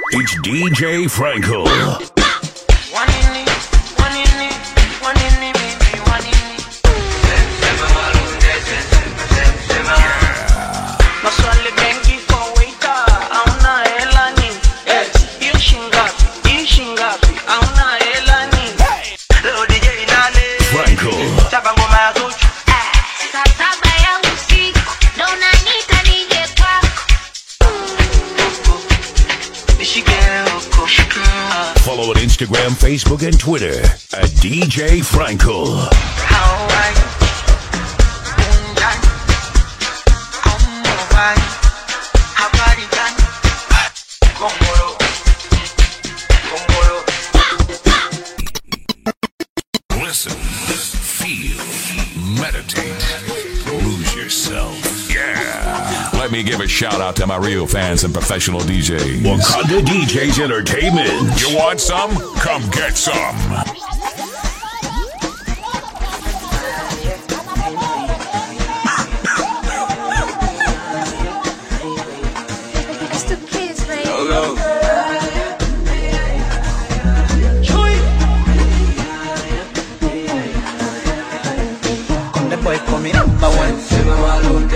It's DJ Franco. Maswali mengi kwa waiter, hauna hela ni hiyo shingapi? Hii shingapi? Hauna hela ni Leo DJ nane Franco. chapa ngoma ya Zuchu Saa saba ya usiku ndo unaniita nije kwako. nishike huko Follow on Instagram, Facebook, and Twitter at DJ Franco. How are you? Unjani? Amuwai? Habari gani? Kongolo. Kongolo. Listen, feel, meditate, lose yourself. Yeah. Let me give a shout out to my real fans and professional DJs. Wakanda DJs Entertainment. You want some? Come get some. It's the kids, baby. The boy coming number one.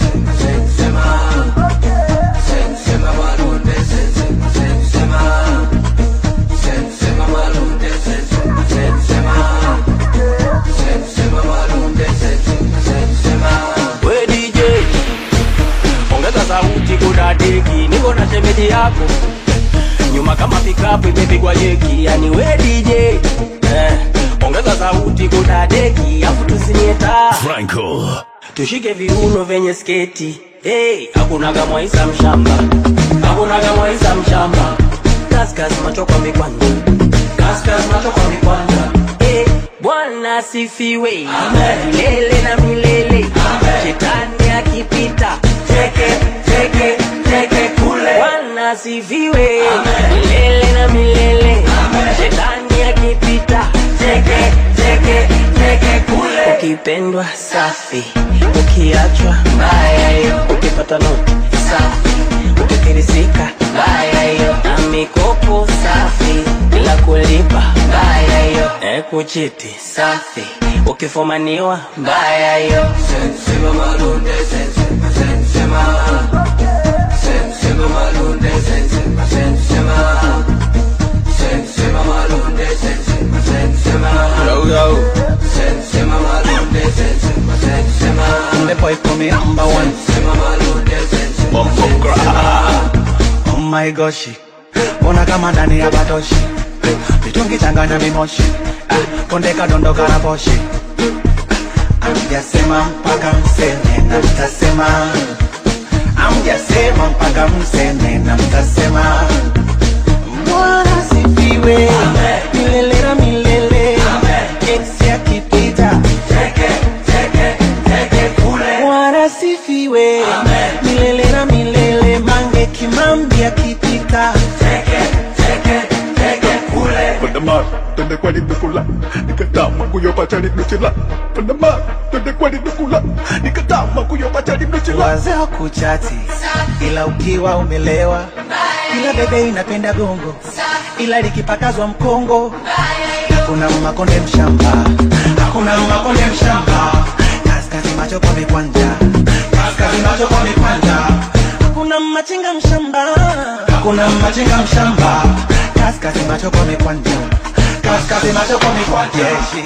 We DJ, ongeza sauti kudadeki, niko na shemeji yako nyuma kama pikapu imepigwa jeki, yani we DJ eh, ongeza sauti kudadeki, afu tusinie taa Franco. tushike viuno vyenye sketi hey, hakunaga mwaisa mshamba hakunaga mwaisa mshamba kaskas macho kwa mikwanja kaskas macho kwa mikwanja hey, bwana asifiwe milele na milele shetani akipita teke teke teke kule bwana asifiwe milele na milele shetani akipita teke teke teke kule ukipendwa safi ukiachwa mbaya hiyo ukipata noti safi ukikirisika mbaya hiyo na mikopo safi bila kulipa mbaya hiyo e kuchiti safi ukifumaniwa mbaya hiyo The boy coming number one. Oh my gosh. Ona kama ndani ya batoshi. Vitungi changanya mimoshi. Ah, Konde kadondoka na poshi. Amjasema mpaka mseme na mtasema. Amjasema mpaka mseme na mtasema. Bwana sifiwe. Milele na milele. Ex akipita. Bwana sifiwe. Milele na milele. Mange kimambi akipita. Panama, twende kwani nukula nikatama kuyopata nimechela Panama, twende kwani nukula nikatama kuyopata nimechela wazee wa kuchati ila ukiwa umelewa ila bebe inapenda gongo ila likipakazwa mkongo hakuna makonde mshamba hakuna makonde mshamba kaskazi macho kwa mikwanja kaskazi macho kwa mikwanja hakuna machinga mshamba hakuna machinga mshamba kaskazi macho kwa mikwanja kaskazi macho kwa mikwanja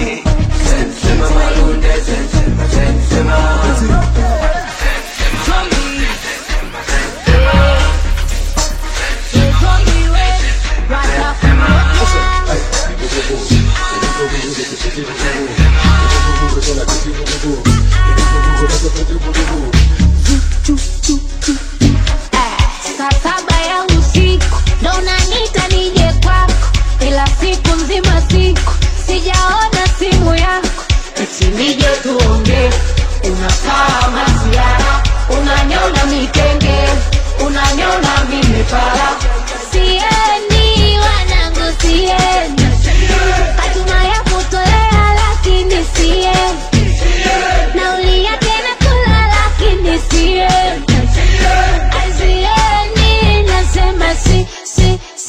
Saa saba ya usiku ndo unaniita nije kwako, ila siku nzima siku sijaona simu yako, eti nije tuongee. Unakaa masiara, unanyona mikenge, unanyona mimipara. Siendi wanangu, siendi, hatuna ya kutolea lakini siendi, nauli yake nakula lakini siendi Azieni nasema si si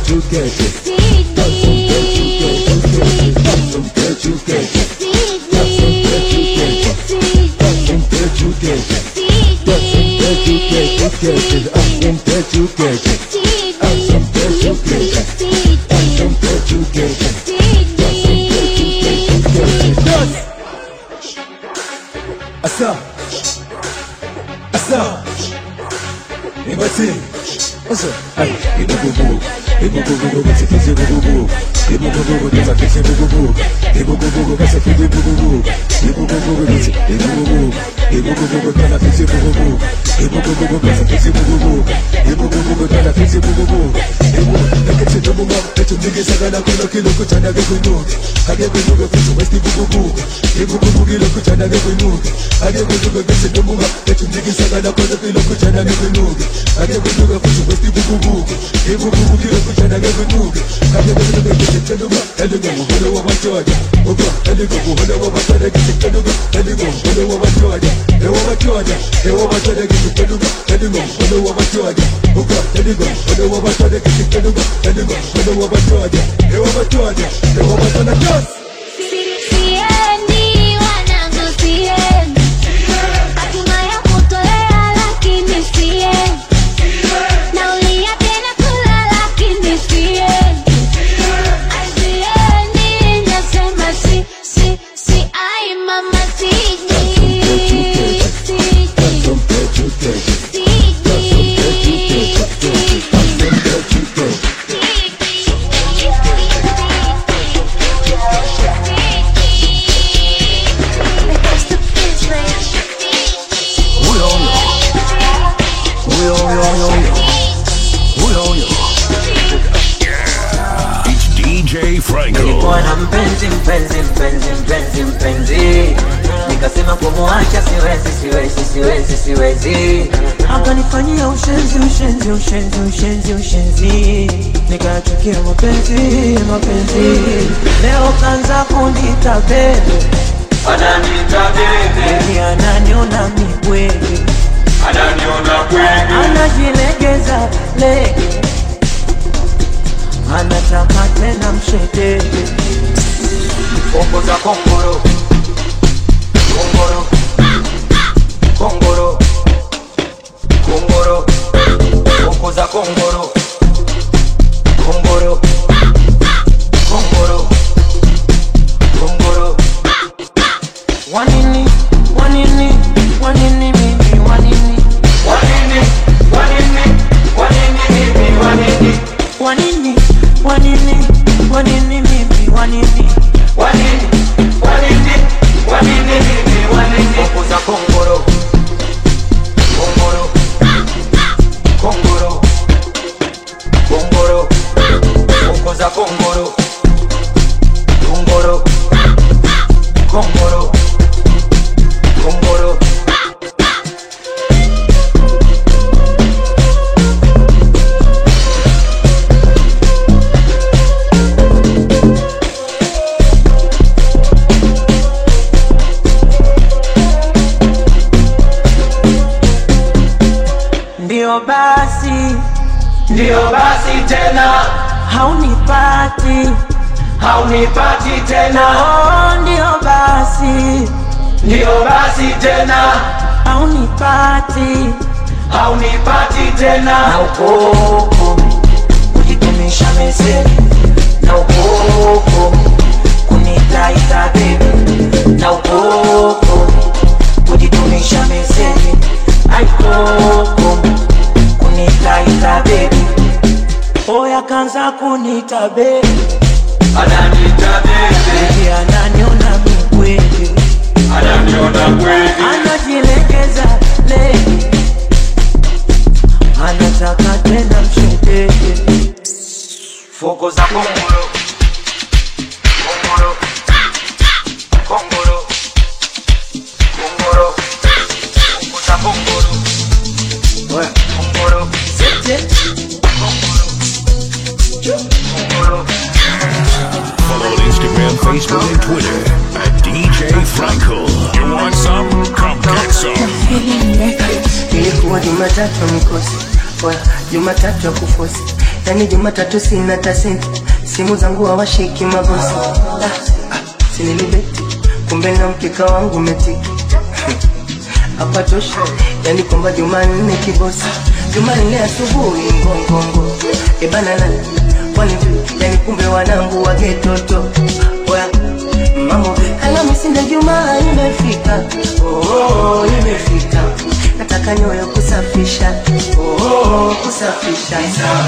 Asa Asa Nibati Asa Ay Ibugubu Ibugubu Basi kisi bugubu Ibugubu Basi kisi bugubu Ibugubu Basi kisi bugubu Ibugubu Basi Ibugubu Ibugubu Basi kisi bugubu Ibugubu Basi kisi bugubu Ibugubu Basi kisi bugubu Ibugubu Nakati Namunga Etu nige sagana Kono kilo kuchana Gekunuki Hage kunuga Kutu Westi bugubu Ibugubu Kilo kuchana Gekunuki Hage kunuga Kutu Namunga Etu nige sagana Kono kilo kuchana Gekunuki Hage kunuga Kutu Westi bugubu Ibugubu Kilo kuchana Gekunuki Hage kunuga Kutu Namunga Eluga Muhono wa Machoja Oga Eluga Muhono wa Machoja Kutu Namunga Eluga Muhono wa Machoja Ewa Machoja Ewa Machoja Kutu Namunga Eluga Muhono wa Machoja Oga Eluga Muhono wa Machoja Kutu Namunga Eluga Muhono wa Machoja Ewa Machoja Ewa Machoja Just Siendi wanangu siendi Hatima ya kutolea lakini siendi Naulia tena kula lakini siendi Siendi nasema si si si ai mama siji Siji It's DJ Franco. nilikuwa na mpenzi mpenzi mpenzi mpenzi mpenzi nikasema kumuacha siwezi siwezi siwezi siwezi akanifanyia ushenzi ushenzi ushenzi ushenzi ushenzi nikachukia mapenzi mapenzi leo kanza kunita bebe ananita bebe Baby ananiona mibwege ananiona kweli anajilegeza lege anataka tena mshedege Kongo za kongoro kongoro kongoro kongoro Kongo za kongoro kongoro kongoro kongoro wanini wanini wanini mimi wanini wanini wanini wanini mimi wanini wanini wanini wanini mimi wanini wanini wanini wanini mimi wanini Kongo za kongoro kongoro kongoro kongoro Kongo za kongoro kongoro kongoro kongoro ndio basi ndio basi tena haunipati haunipati tena oh, ndio basi ndio basi tena haunipati haunipati tena na ukoko kujitumisha meseni na ukoko kunitaita bebi na ukoko kujitumisha meseni aikoko kunitaita bebi oya kanza kunita bebi ananita bebe bebi ananiona mikwege ananiona kweli anajilegeza lege anataka tena mshedege Foko za kongoro kongoro kongoro kongoro Foko za kongoro Oya. kongoro kongoro Follow on Instagram, Facebook, and Twitter at DJ Franco. You want some? Come get some. ilikuwa jumatatu ya mikosi Oya, jumatatu ya kufosi yani Jumatatu sina tasenti, simu zangu hawashiki mabosi. Ah, ah, sinilibeti kumbe na mkeka wangu metiki hapa tosha, yani kwamba Jumanne kibosi, Jumanne asubuhi ngongongo ebanana kwani vipi? yani kumbe wanangu wagetoto oya mambo Alhamisi na Jumaa imefika, oh, imefika nataka nyoyo kusafisha, oh, kusafisha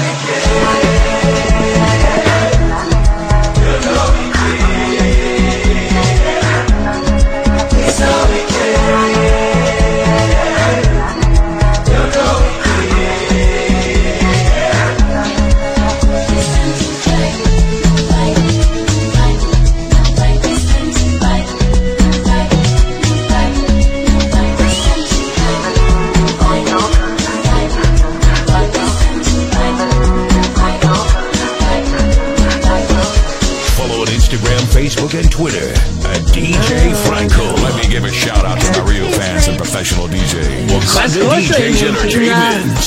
Follow on Instagram, Facebook, and Twitter at DJ Franco. Let me give a shout out to my real fans and professional DJs. Wakanda DJs Entertainment.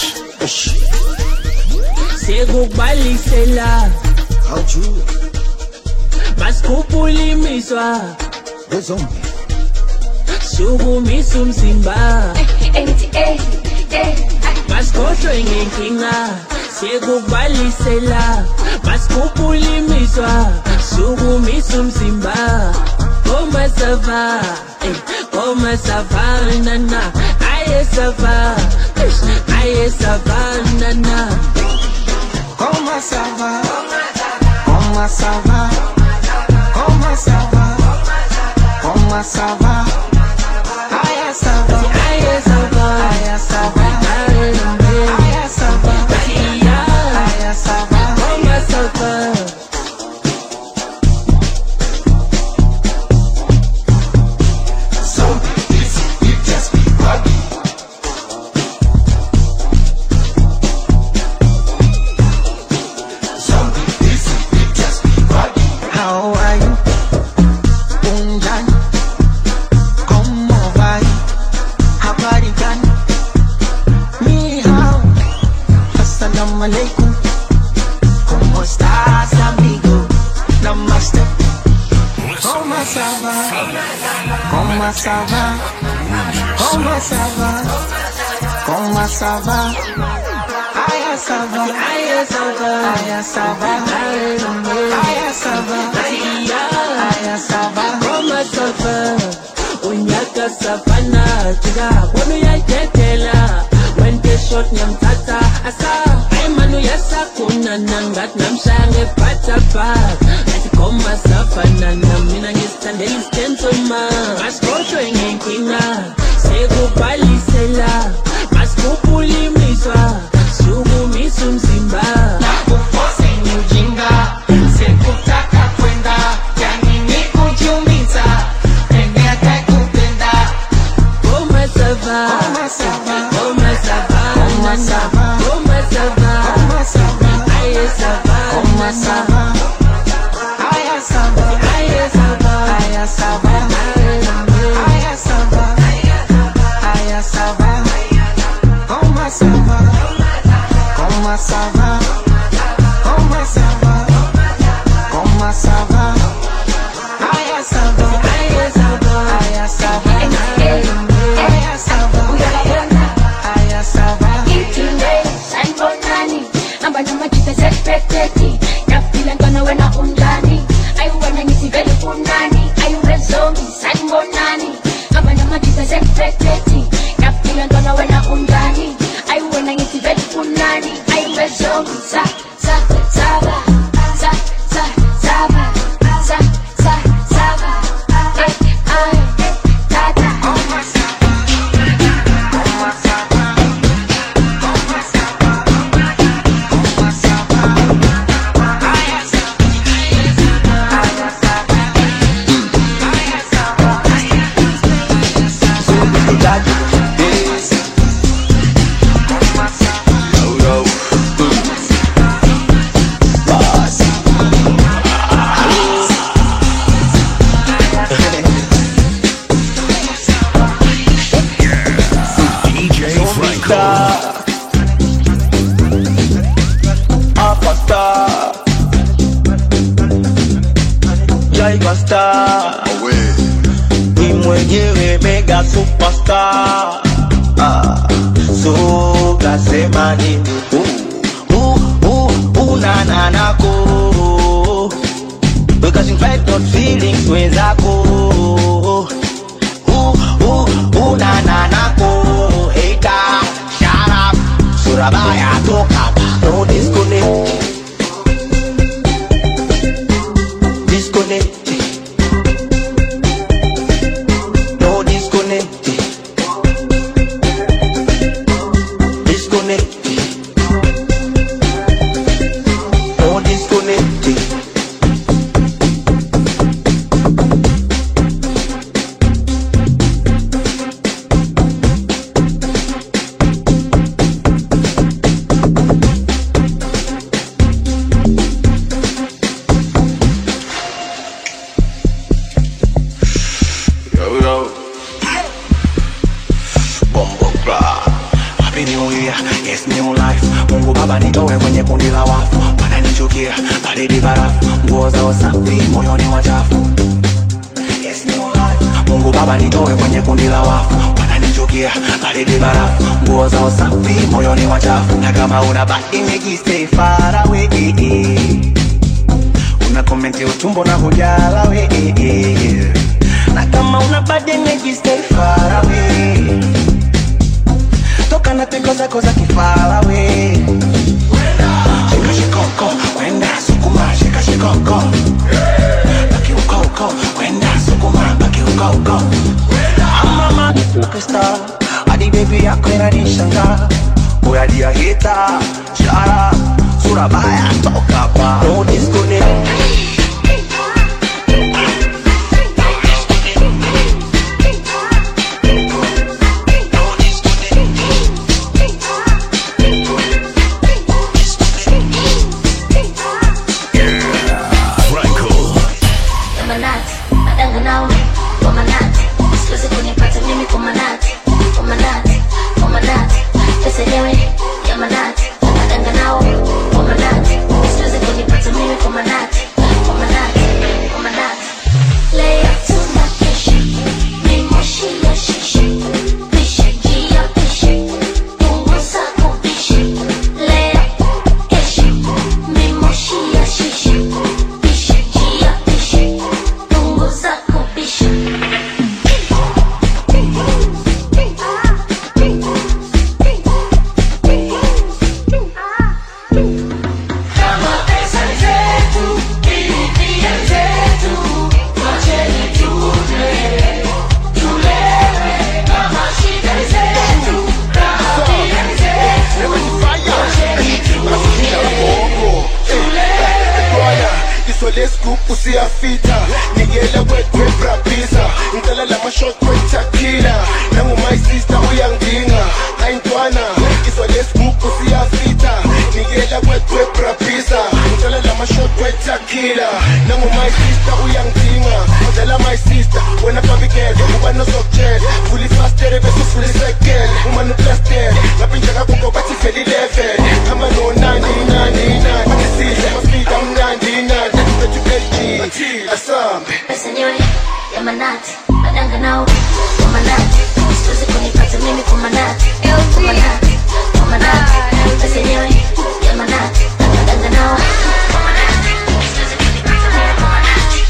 sekubalisela basikhuphula imizwa sukumisa umzimba basikhohlwe ngenkinga sekubalisela basikhuphula imizwa sukumisa umzimba komasava komasavanana ayesava ayesavanana Comment ça va Comment ça va Comment ça va Comment ça va Aya ça va Aya ça va Aya ça va Aya ça va Aya ça va Comment ça va How are you? Unjani? ¿Cómo va? Habari gani? Ni hao. Assalamu alaikum. ¿Cómo estás, amigo? Namaste. ¿Cómo ça va? ¿Cómo ça va? ¿Cómo ça va? ¿Cómo ça va? Aya ça va. Aya ça va Aya ça va. Aya ça va. Aya ça va. Koma safa unyaka safana jika wanu yayethela wente shot nyamthatha asa ayimanu yasakuna nangathi namshange bhathabhat athi koma safanana mina ngisithandela isitensoma masikhohlwe ngenkinga sekubhalisela masikhuphula imizwa sukumisa umzimba Nakupose ni ujinga, sikutaka kwenda, yani ni kujiumiza, pende atakupenda. Koma sava Koma sava. Koma sava Koma sava. Koma sava Koma sava. Aye sava Koma sava. Aya sava. Aye sava Aya sava. Aya sava. Aya sava. Koma sava. tiger star ni mwenyewe mega superstar ah, so kasema nini uh, uh, uh, unananako because in fact not feelings wenzako uh, uh, unananako hater shut up surabaya toka hapa. no disconnect disconnect no disconnect disconnect no disconnect Yo, yo. Bombo Club. Happy New Year, yes new life. Mungu Baba nitoe kwenye kundi la wafu, wananichukia baridi barafu, nguo zao safi, moyoni wachafu. Yes new life. Mungu Baba nitoe kwenye kundi la wafu, wananichukia baridi barafu, nguo zao safi, moyoni wachafu. Na kama una bad image stay far away. Una komenti utumbo na hujala we na kama una bad energy stay far away toka na teko zako za kifala we shika shikoko kwenda sukuma shika shikoko baki uko uko kwenda sukuma baki uko uko mama superstar hadi baby yako inanishangaa boya dia hita shara sura baya toka hapa no disconnect Franco. Manati, madanga nao kwa manati, siwezi kunipata mimi kwa manati, kwa manati, kwa manati, pesa yenyewe ya manati, madanga nao kwa manati, siwezi kunipata mimi kwa manati, kwa manati, kwa manati. Lay up tunakesha, ni moshi ya shisha, pisha jia pisha, punguza kupisha. Lay up kesha, ni moshi ya shisha, pisha jia pisha, punguza kupisha. Kama pesa zetu, bibia zetu, wacheni tule, tulewe. Kama shida zetu, rabia zetu, wacheni tule, tulewe. isole scoop usiyafita nikela kwetwe brabisa ngicalela amashot wetakila nangu my sister uyangidinga ayintwana isole scoop usiyafita nikela kwetwe brabisa ngicalela amashot wetakila nangu my sister uyangidinga ngidala my sister wena babikele uba nosokutshela fuli fastere bese ufuli sekele uma nuplastere ngaphinja kakuko bathi veli level hamba nonani nani nani bathi maspida mnandi nandi bethu LG asambe Pesa yenyewe ya manati, madanga nao kwa manati, siwezi kunipata mimi kwa manati, kwa manati, kwa manati. Pesa yenyewe ya manati, madanga nao kwa manati, siwezi kunipata mimi kwa manati.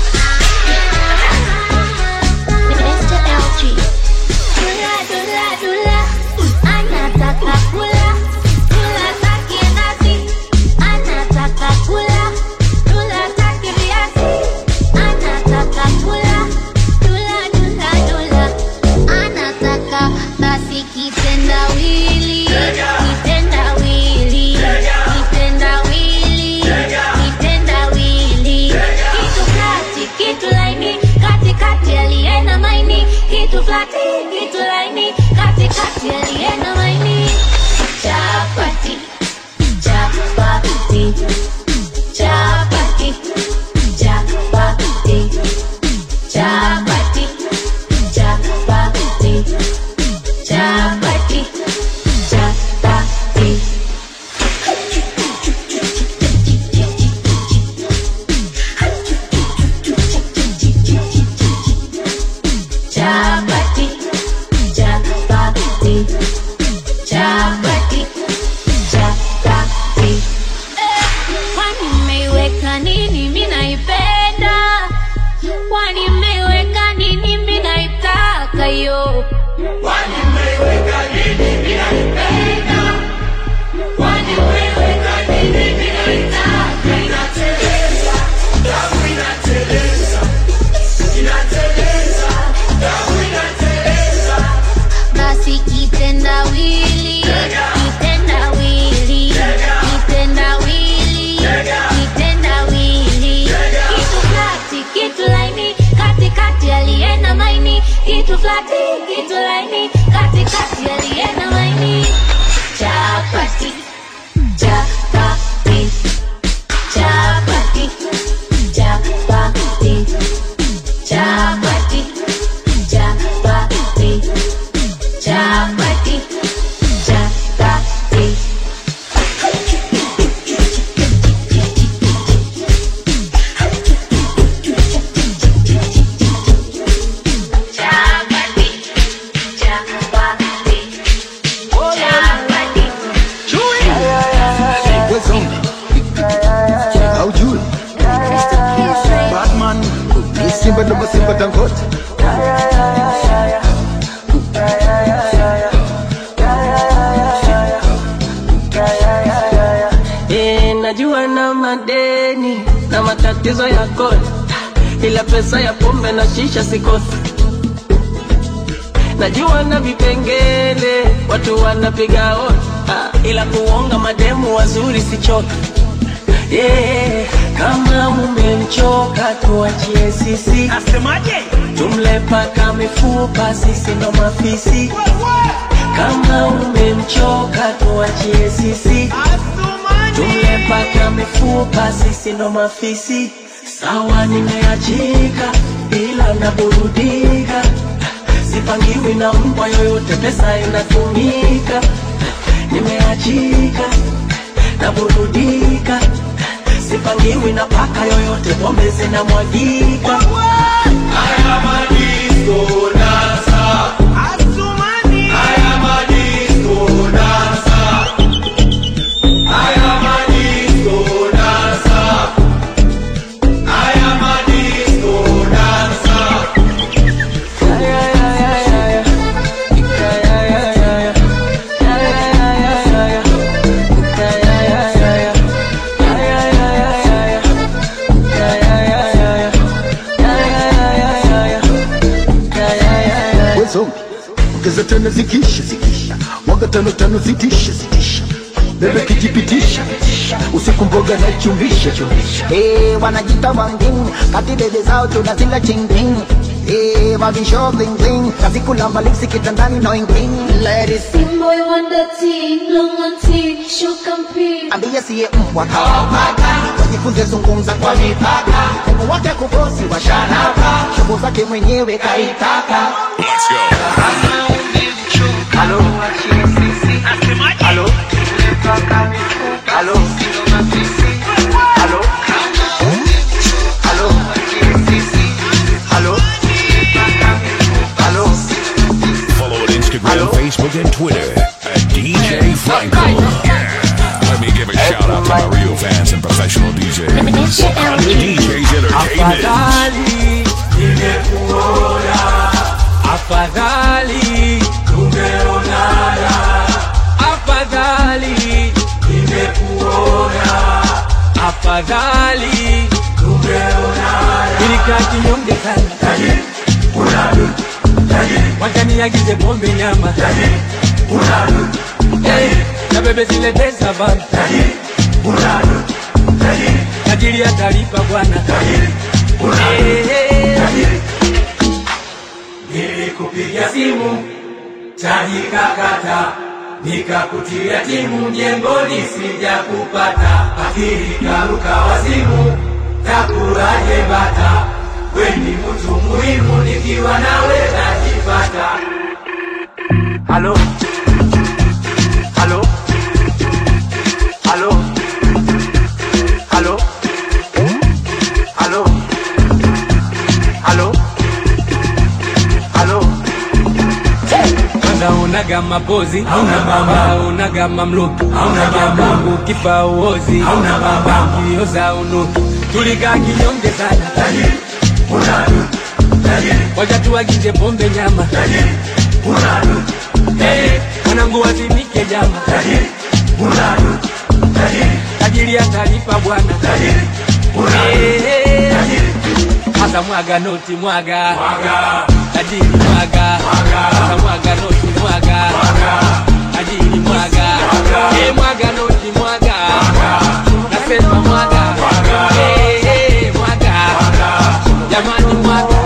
Mr. LG. Dula, dula, dula, anataka kula, dula taki nasi, anataka kula, dula taki viazi, anataka kula, dula, dula, dula, anataka basi kitendawili, kitendawili, kitendawili, kitendawili, kitu kati, kitu laini, katikati aliye na maini, kitu flati, kitu laini, katikati aliye na maini, chapati, chapati, chapati, chapati, chapati, chapati, chapati, chapati. mmeweka nini mi naipenda kwani mmeweka nini mi naitaka yo kwani mmeweka nini mi naipenda kwani mmeweka nini mi naitaka inateleza damu inateleza inateleza damu inateleza basi kitendawili kitendawili kitendawili kitendawili kitu flati kitu laini katikati alienda maini kitu flati kitu laini katikati alienda maini chapati chapati chapati chapati chapati chapati chapati chapati chapati chapati chapati haujui batman ni simba ndo masimba tangote Eh, najua na madeni na matatizo ya kodi, ila pesa ya pombe na shisha sikosi. Najua na vipengele watu wanapiga hodi, ah, ila kuonga mademu wazuri sichoki. Yeah, kama mumemchoka tuachie sisi. Asemaje? Tumle paka mifupa, sisi ndo mafisi. Kama umemchoka tuachie sisi. Tumle paka mifupa, sisi ndo mafisi. Sawa, nimeachika ila naburudika, sipangiwi na mbwa yoyote, pesa inatumika. Nimeachika naburudika, sipangiwi na paka yoyote, pombe zinamwagika. Haya madisko dansa, haya madisko dansa, haya madisko dansa, haya madisko dansa. wezongi ongeza tano zikisha zikisha mwaga tano tano zitisha zitisha bebe kijipitisha usiku mboga na chumbisha chumbisha Eh, wanajita wangin kati bebe zao tunazila chingling Eh, wavisho bling bling kazi kulamba lipsi kitandani no ingling Ladies Boy wonder teen, long on teen, show compete. ambie siye mbwa kawapaka wajifunze zungumza kwa mipaka mungu wake kubosi wa shanaka shobo zake mwenyewe kaitaka Let's go. Halo, halo, halo, halo, halo, halo, halo. Follow on Instagram, Facebook, and Twitter at DJ Franco. Let me give a shout out to my real fans and professional DJs. On the DJ's Entertainment. Afadhali nimekuona, afadhali tumeonana, afadhali nimekuona, afadhali tumeonana. Nilikaa kinyonge sana, wakaniagize pombe nyama, Eh, na bebe zilete savana, tajiri atalipa bwana. Eh, Nilikupigia simu tajikakata, nikakutia timu mjengoni, sija kupata akili karuka wazimu, takuraje bata, weni mtu muhimu, nikiwa nawe najipata. Halo, halo, halo, halo, halo, halo, halo. Kwanza unaga mapozi hauna mama, unaga mamluki hauna mama, ukipa uozi hauna baba, ukioza unuki tulikaa kinyonge sana tajiri unadu tajiri wacha tuagize pombe nyama tajiri unadu eh mwanangu wazimike jama tajiri unadu tajiri tajiri atalipa bwana tajiri unadu tajiri hasa mwaga noti mwaga mwaga tajiri mwaga mwaga hasa mwaga noti mwaga mwaga tajiri mwaga eh mwaga noti mwaga nasema mwaga eh eh mwaga jamani mwaga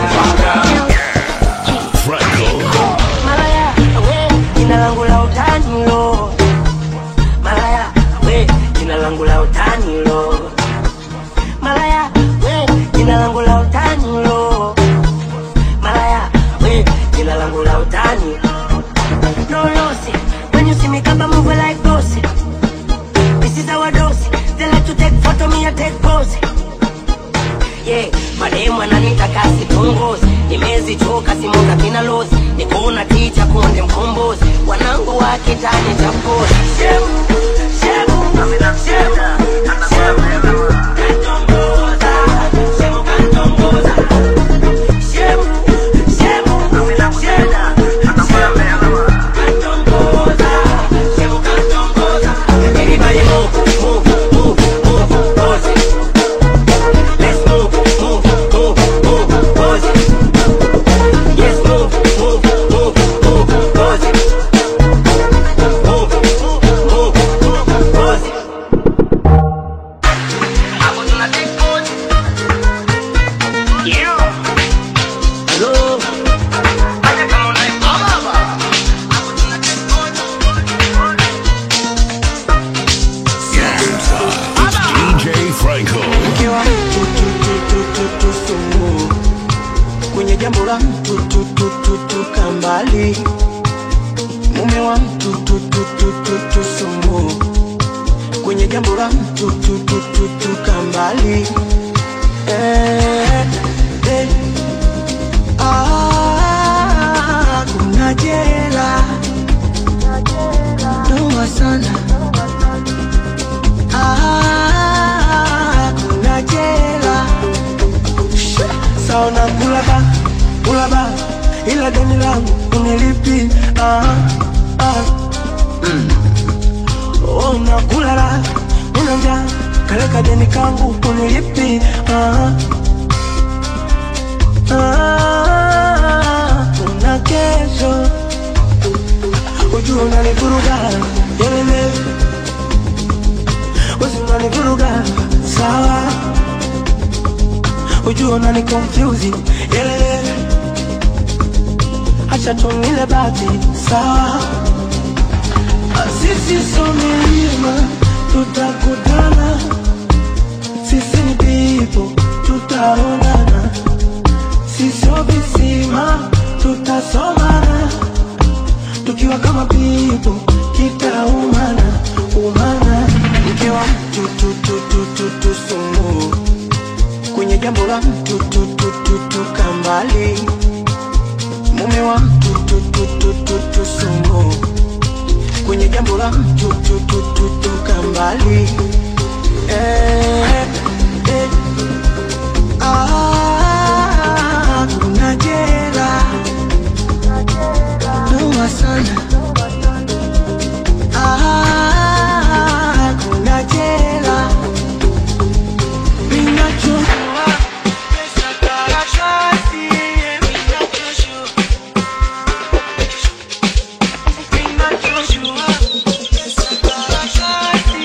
Malaya, we, jina langu la utani lo. Malaya, we, jina langu la utani lo. Malaya, we, jina langu la utani lo. Malaya, we, jina langu la utani. No lossy, when you see me come move like bossy. This is our dose. They like to take photo, me I take pose. Yeah, mademu ananita kasi tongozi nimezichoka simuka kina losi nikuona ticha konde mkombozi wanangu wa kitani cha pozi shemu shemu shemu shemu katongoza shemu katongoza shemu shemu shemu shemu katongoza shemu katongoza everybody move move move move pose it. Let's move, move, move, move, pose it. Yes, move, move, move, move, pose it. Move, move, move, pose it. Hapo tuna take pose. Yeah. Hello. Acha kama unaipoma baba. Hapo tuna take pose. DJ Franco. mke wa mtu tu, tu, tu, tu, tu, sumu kwenye jambo la mtu tu, tu, tu, tu, kambali mume wa mtu tu, tu, tu, tu, tu, sumu kwenye jambo la mtu tu, tu, tu, tu, kambali eh, eh. Ah, kuna jela noma sana Ah, kuna jela saona kulaba kulaba ila deni langu unilipi ah, ah. Mm. Oh, unakulala una njaa kaleka deni kangu unilipi ah, ah. kuna kesho ujua unanivuruga yelele usinanivuruga sawa ujua unani confuse yelele acha tumile bati sawa sisi so milima tutakutana sisi ni pipo tutaonana sisio visima tutasomana tukiwa kama pipo kitaumana umana mke wa mtu tu, tu, tu, tu, tu, sumu kwenye jambo la mtu tu, tu, tu, tu, kambali mume wa mtu tu, tu, tu, tu, tu, sumu kwenye jambo la mtu tu, tu, tu, tu, kambali eh, eh. Ah, kuna jela noma sana Ah, kuna jela Ninachojua pesa karatasi, ninachojua. Ninachojua pesa karatasi,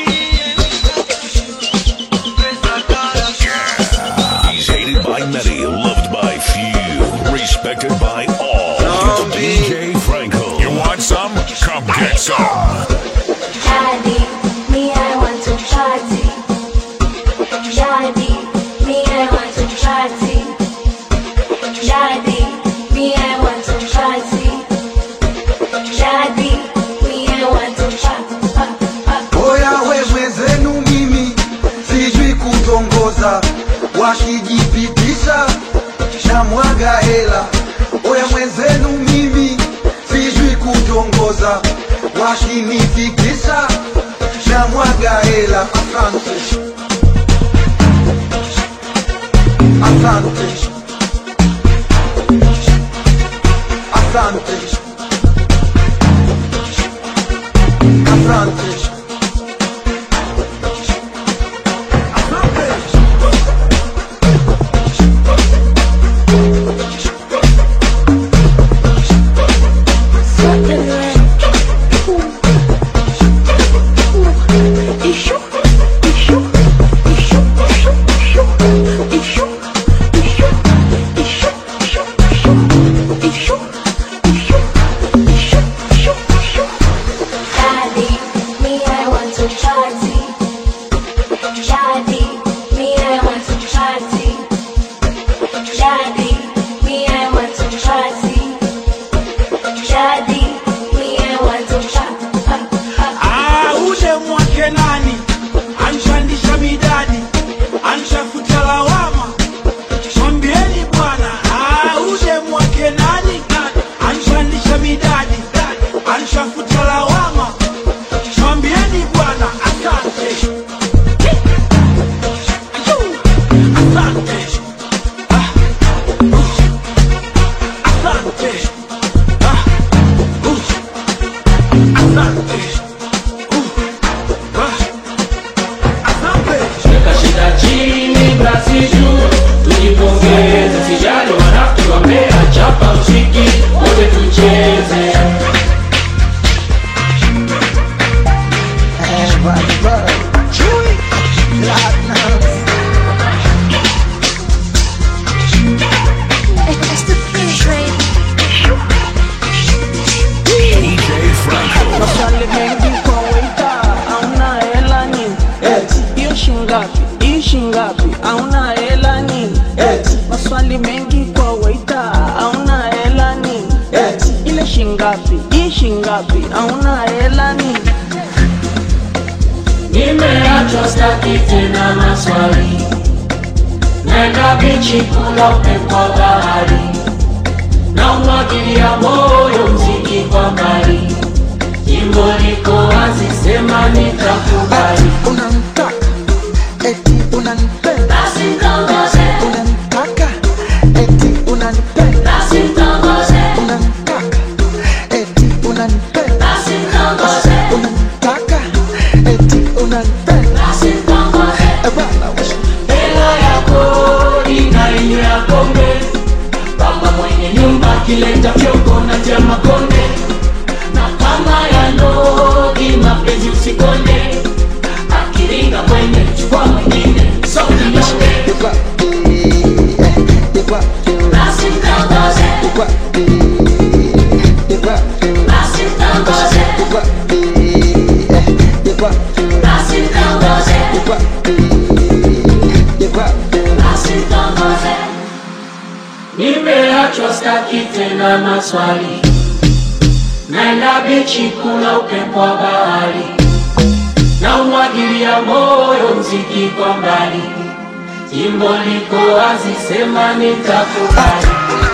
He's hated by many, loved by few, respected by all. DJ Franco. You want some? Come get some. Daddy, me I want to party. Daddy, me I want to party. Daddy, me I want to party. Daddy, me I want to party. Oya wewe zenu mimi sijui kutongoza, wakijipitisha na mwaga hela. Oya mwenzenu mimi sijui kutongoza, wakinifikisha na mwaga hela. Asante. asante asante asante Daddy, me I want to party. Daddy, me I want to party. Daddy, me I want to party. Daddy, me I want to party. Ah, ule mwake nani anshandisha midadi anshafuta lawama mwambieni bwana ah, ule mwake nani anshandisha midadi anshafuta lawama mwambieni bwana asante Ayuu, asante Ah, uh, asante Ah, uh, asante Weka shida chini basi juu tujipongeze sijali wanafiki wameachapa mziki wote tucheze Maswali mengi kwa waita, hauna hela nini? Hiyo shingapi? Hii shingapi? Hauna hela nini? Maswali mengi kwa waita, hauna hela nini? Ile shingapi? Hii shingapi? Hauna hela nini? nimeachwa staki tena maswali naenda bichi kula upepo wa bahari na umwagilia moyo mziki kwa mbali jimbo liko wazi sema nitakubali unamtaka eti unanipenda basi mtongoze unamtaka eti unanipenda basi mtongoze unamtaka eti unanipenda basi mtongoze unamtaka eti unanipenda basi mtongoze Eh, bwana wewe. hela yako inainywea pombe baba mwenye nyumba kileta fyoko na tia makonde na kama ya ndogi mapenzi usikonde akiringa kwenye chukua mwingine sokinyonge basi mtongoze basi mtongoze basi mtongoze basi mtongoze nimeachwa staki tena maswali naenda bichi kula upepo wa bahari na umwagilia moyo mziki kwa mbali jimbo liko wazi sema nitakubali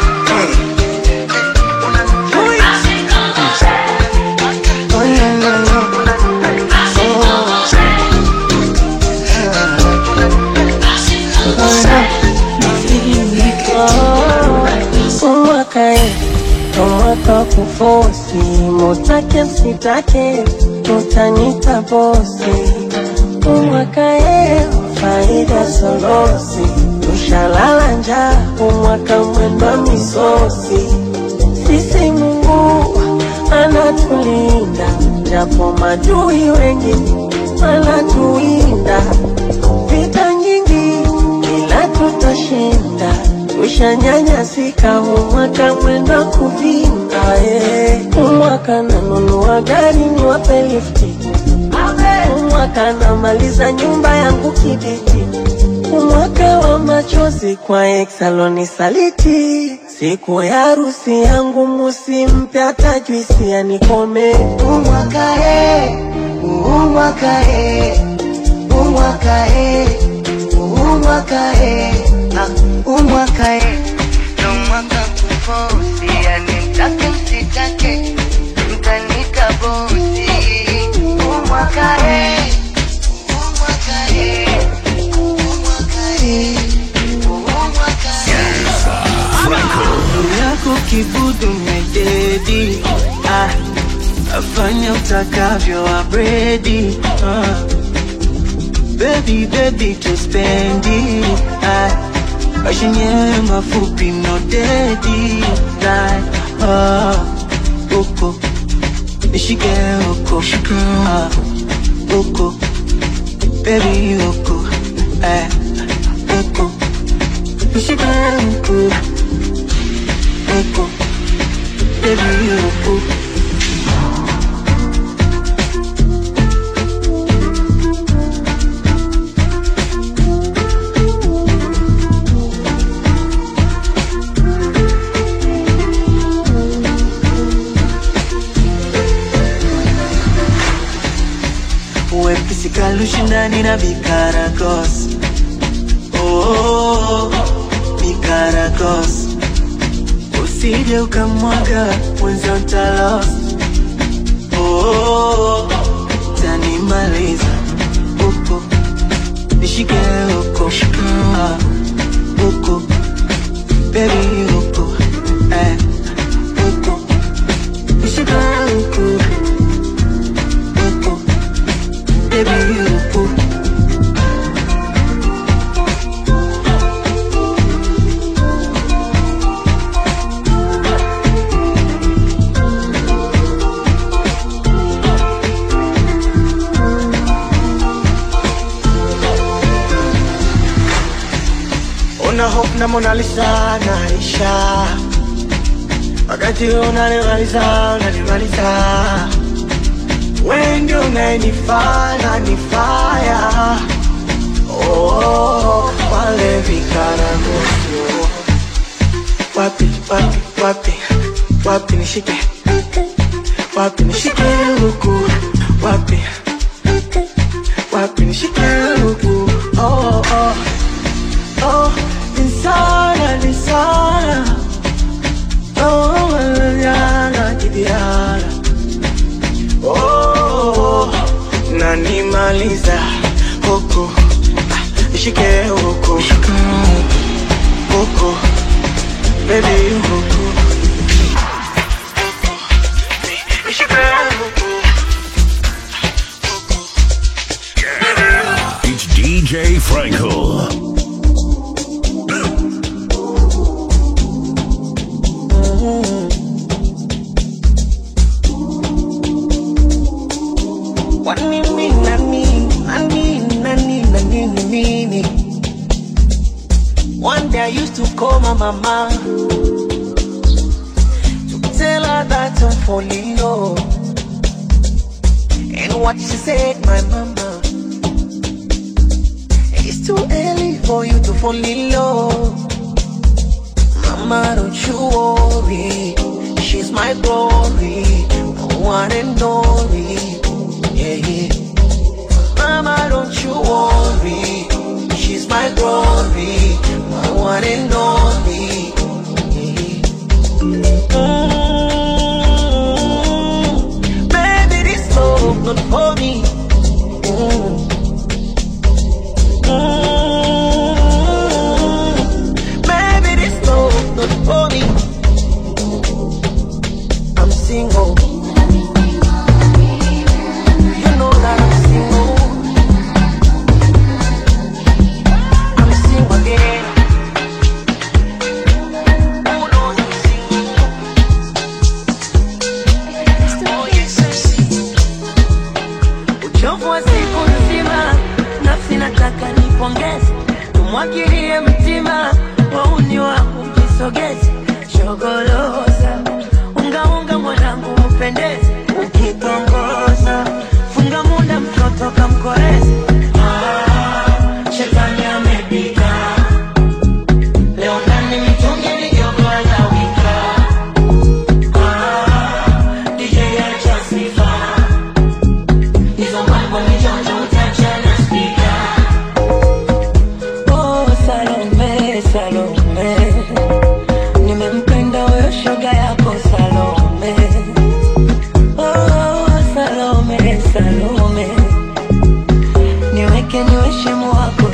umwakae umwaka kufosi mutake msitake utanita bosi umwakae faida solosi tushalala njaa umwaka mwendwa misosi sisi mungu anatulinda japo madui wengi wanatuinda vita nyingi ila tutashinda tushanyanyasika umwaka mwenda kuvinda eh. umwaka nanunua gari niwape lifti umwaka namaliza nyumba yangu kibiti umwaka wa machozi kwa exaloni saliti siku ya harusi yangu musimpe hata juisi anikome umwaka e umwaka e umwaka e umwaka e ah, umwaka e ndo mwaka kufosi yani mtake msitake mtanika bosi umwaka e umwaka e umwaka e umwaka kibudu mededi ah, afanya utakavyo abredi ah. Baby, baby, tuspendi ah, maisha yenyewe mafupi no dedi like, ah, uko nishike uko ah, uko baby uko eh, uko nishike uko uko baby uko wepesi kalushindani na vikaragos oh, vikaragos usije ukamwaga mwenzio ntalos oh, tanimaliza uko nishike uko ah, uko bebi uko eh, uko nishike uko uko baby uko Una hope na Mona Lisa naisha, wakati unanimaliza unanimaliza, wewe ndio unayenifaa na nifaya oh, wale vikaragosi wapi wapi wapi wapi nishike wapi nishike huku wapi wapi nishike huku oh, oh. Oh, insana, insana. Oh, yana, kibiana. Oh, nanimaliza huku Ah, ishike huku huku baby huku ishike huku It's DJ Frankel. Wanini, nani, nani, nani, nani, nini. One day I used to call my mama to tell her that I'm falling low. And what she said, my mama, it's too early for you to fall in love. Mama, don't you worry, she's my glory, my one and only. Yeah, yeah. Mama, don't you worry. She's my glory, my one and only. Mm, Baby, this love not for me. Mm. Mm, Baby, this love not for me. I'm single. You know that I'm single. I'm single again. Who knows I'm single? Oh yes, I'm single. uchovu wa siku nzima, nafsi nataka nipongeze, tumwagilie mtima, wauni wangu mjisogeze, shogoloza ungaunga mwanangu upendeze, ukitongoza funga muda mtoto kamkoreze. Ah, shetani amepita leo ndani mitungi mijogo anawika. Ah, DJ acha sifa hizo mambo ni jojo utacha na spika. Oh, Salome, Salome, nimempenda huyo shoga yako Salome. Oh, Salome, Salome, niweke niwe shemu wako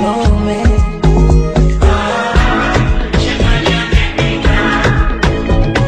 Salome.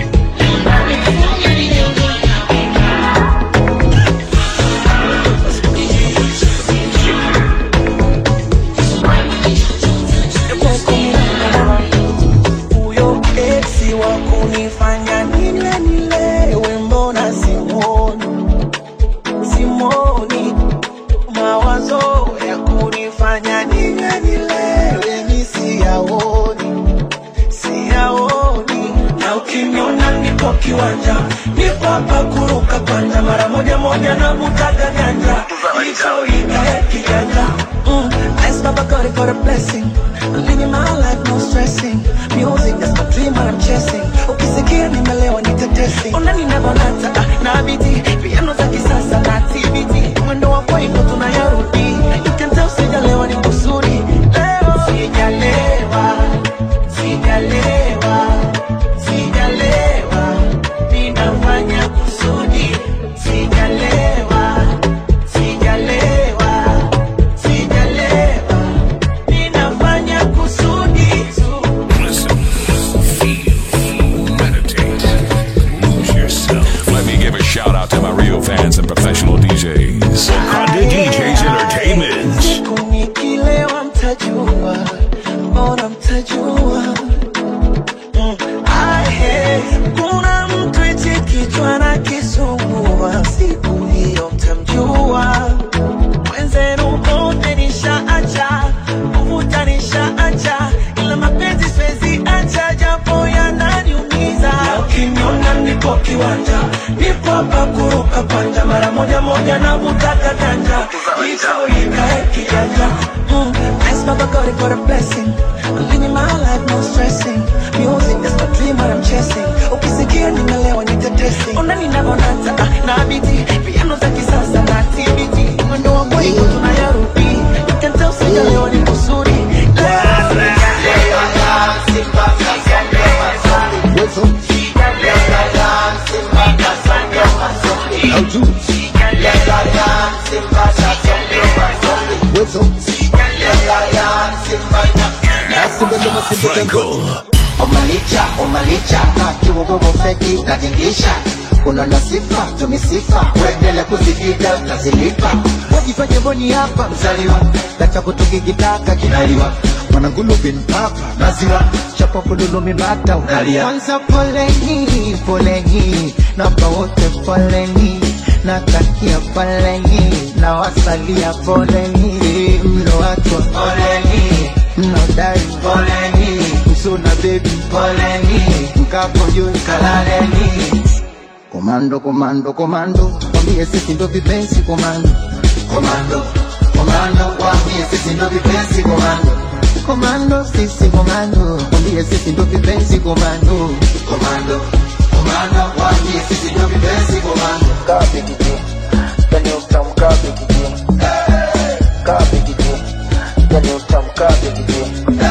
nipo kiwanja nipo hapa kuruka kwanja mara moja moja na mutaga ganja hicho ikae kijanja Mm, thanks Baba God for the blessing. I'm living my life, no stressing. Music, that's my dream, what I'm chasing. Ukisikia nimelewa nitetesi. Ona ninavonata ah, na biti piano za kisasa na TBT. Mwendo wa kwaiko tunayarudi. You can tell sijalewa ni kusudi. Leo sijalewa, sijalewa, sijalewa. Ninafanya kusudi. Sijalewa, sijalewa. Sijalewa, ninafanya kusudi tu. Listen, feel, meditate, lose yourself. Let me give a shout out to my real fans and professional DJs. Wakanda DJs Entertainment. Siku nikilewa mtajua, mbona mtajua? Mm, ahe, kuna mtu eti kichwa na kisumbua, siku hiyo mtamjua. Mwenzenu kote nishaacha, kuvuta nishaacha, ila mapenzi siwezi acha, japo yananiumiza. na ukiniona nipo kiwanja nipo hapa kuruka kwanja mara moja moja na mutaga ganja hicho ikae kijanja Mm, thanks Baba God for the blessing. I'm living my life, no stressing. Music, that's my dream, what I'm chasing. Ukisikia nimelewa nitetesi. Ona ninavonata ah, na biti piano za kisasa na TBT. Mwendo wa kwaiko tunayarudi. You can tell sijalewa ni kusudi. Franco. Omalicha, omalicha, na kiwogogo feki katingisha unaona sifa tumisifa uendele kuzipiga utazilipa wajifanye mboni hapa mzaliwa lacha kutukikitaka kinaliwa mwanangulu mpapa maziwa chapa kululumi bata unalia kwanza poleni poleni napa wote poleni natakia poleni na wasalia poleni mlo watu poleni mnodai poleni msuna bebi poleni mkapojo kalaleni komando komando komando wambie sisi ndo vipenzi komando komando komando wambie sisi ndo vipenzi komando komando sisi komando wambie sisi ndo vipenzi komando komando komando wambie sisi ndo vipenzi komando kapi kiji yani utamu kapi kiji kapi kiji yani utamu kapi kiji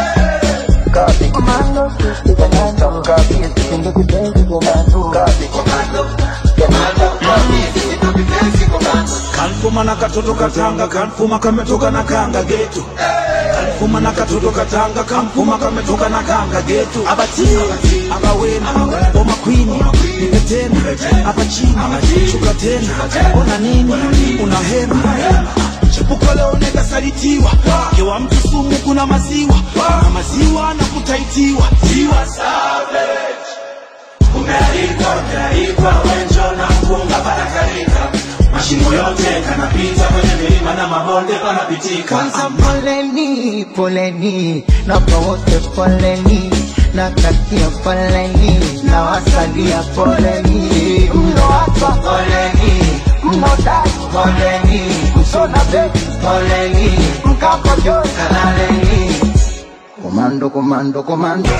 kapi komando sisi komando kapi sisi ndo vipenzi komando kapi komando komando wambie sisi ndo vipenzi komando kanfuma na katoto katanga kanfuma kametoka na kanga getu kanfuma na katoto katanga kanfuma kametoka na kanga getu abati abawena boma kwini nipe tena hapa chini shuka tena ona nini una hema chepuko leo nekasalitiwa kewa mtu sumu kuna maziwa na maziwa na kutaitiwa tiwa savage umealikwa umealikwa wenjo na mpunga panakalika mashimo yote kanapita kwenye milima na mabonde panapitika kwanza poleni poleni napa wote poleni natakia poleni na wasalia poleni mlo hapa poleni mnodai poleni msona bebi poleni mkapojo kalaleni komando komando komando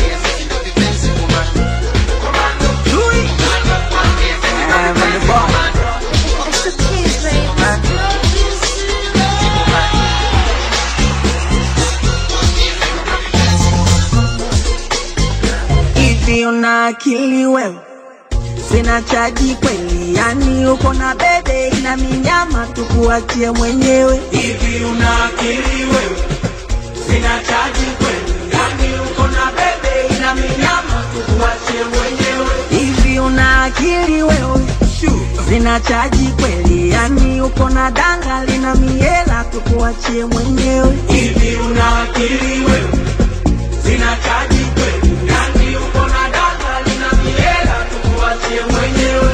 hivi una akili wewe sina chaji kweli yani uko na bebe ina minyama tukuachie mwenyewe hivi una akili wewe sina chaji kweli yani uko na bebe ina minyama tukuachie mwenyewe hivi una akili wewe sina chaji kweli yani uko na danga lina miela tukuachie mwenyewe hivi una akili wewe sina chaji kweli yani uko na data lina miela tukuachie mwenyewe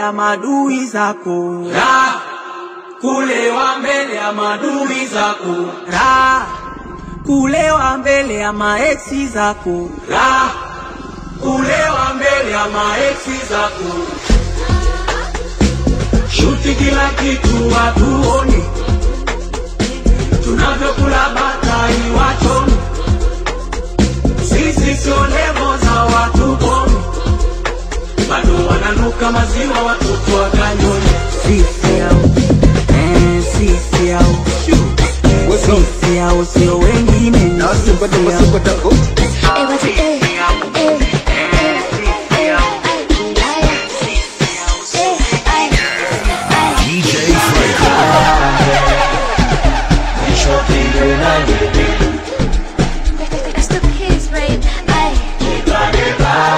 ya madui zako Raha kulewa mbele ya madui zako Raha kulewa mbele ya maeksi zako Raha kulewa mbele ya maeksi zako shuti kila kitu watuoni tunavyokula batai wachoni sisi sio levo za watu bomi bado wananuka maziwa watoto wa kanyoni sisi au eh, sisi au sisi au sio wengine ni sisi au. DJ Franco. It's the kids, babe. Ay.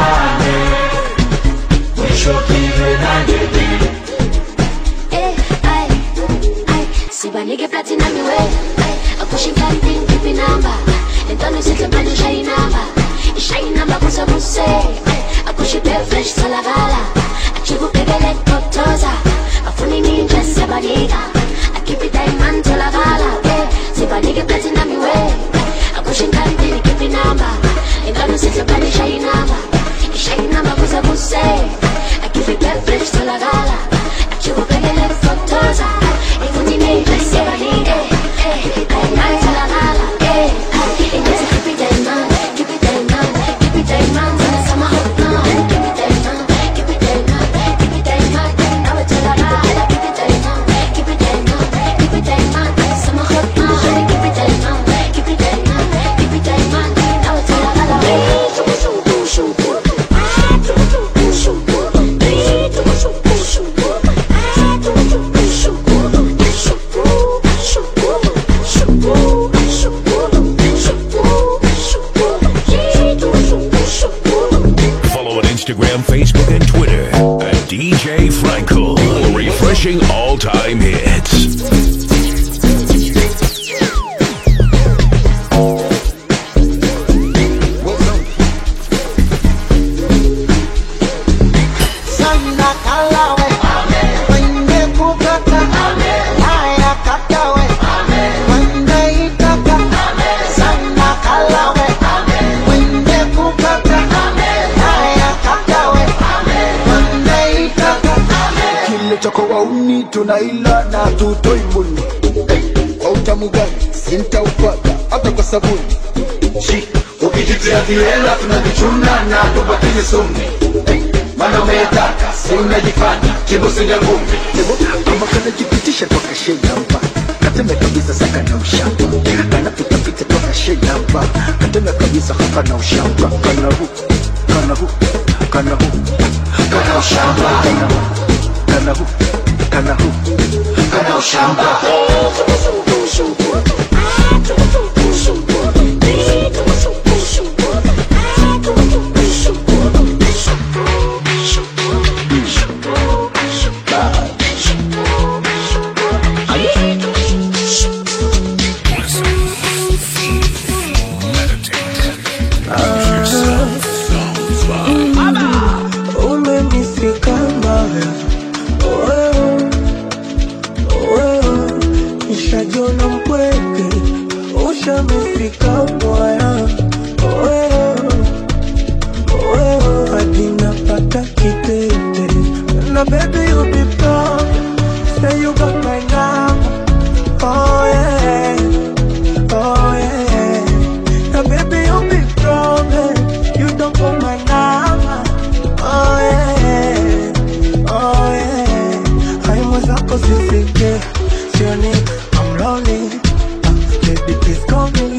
Eh, ay, ay. sibanike platinum iwe akushikanti ngipi namba lentwana isihlebani ishayi namba ishayi namba kusabuse akushipe fresh salakala achikubhekele kotoza afuni ninje siyabanika akhiphi diamond tholakala eh, sibanike platinum iwe akushikanti ngipi namba lentwana isihlebani ishayi namba ishayi namba kusabuse akhiphi fresh salakala achikubhekele kotoza ifuni ninje siyabanika akhiphi diamond tholakala eh, ay, ingazi khiphi diamond khiphi diamond khiphi diamond sama hot now khiphi diamond khiphi diamond khiphi diamond nawe tholakala khiphi diamond khiphi diamond khiphi diamond sama hot now khiphi diamond khiphi diamond khiphi diamond nawe tholakala shuku shuku shuku ah shuku shuku shuku eh shuku shuku shuku ah shuku shuku shuku shuku shuku shuku Follow on Instagram, Facebook, and Twitter at DJ Frankel. Refreshing all time hits. Sana kalawe Wende kukaka Haya kakawe Wende itaka Sana kalawe Wende kukaka Haya kakawe Wende itaka kile cha kwa wauni tunaila na tutoi muni kwa utamu gani sintaupata hata kwa sabuni Shi, ukijitia viela tunavichuna na tubakizi sumi mana umetaka si unajifanya kibusi ya ngumi kama kanajipitisha toka shejamba kateme kabisa saka na ushamba kanapitapita toka shejamba kateme kabisa hapa na ushamba kana hu kana hu kana hu kana ushamba kana hu kana hu kana hu kana ushamba umenisika mbaya wewe wewe nishajona mpweke ushamifika mbaya wewe wewe hadi napata kitete na baby you be proud say you got my number oh yeah oh yeah na baby you be proud eh, you don't got my number oh yeah oh yeah haimo zako zisike sioni I'm lonely Ah, baby please call me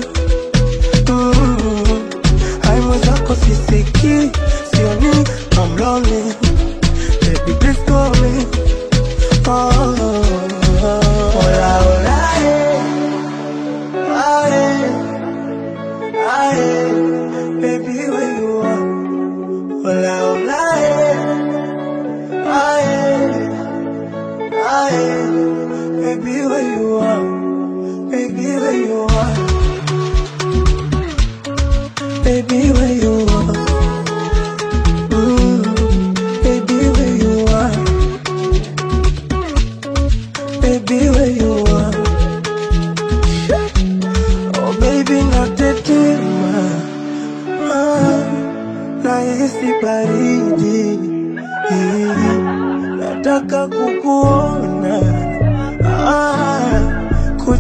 Mm. haimo zako sisiki sioni I'm lonely baby please call me oh, Hola, hola, eh. Ah, eh. Ah, eh. Baby, where you are? Hola, hola, eh. Ah, eh. Ah, eh. Baby, where you are? Baby, where you are? Baby, where you are? Mm, baby, where you are?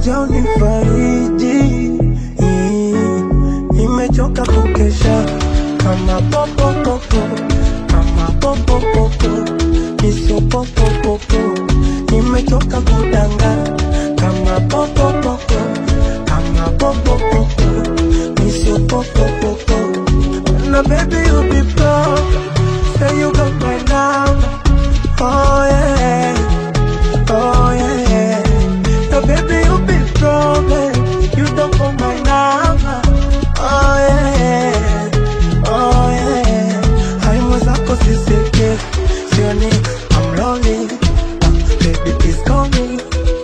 kuja unifariji nimechoka kukesha kama popopopo kama popopopo nisio popopopo nimechoka kudanga kama popopopo kama popopopo nisio popopopo na baby you be proud say you got my number oh yeah oh yeah now baby you be problem you don't call my number oh yeah oh yeah haimo zako sisike sioni I'm lonely baby please call me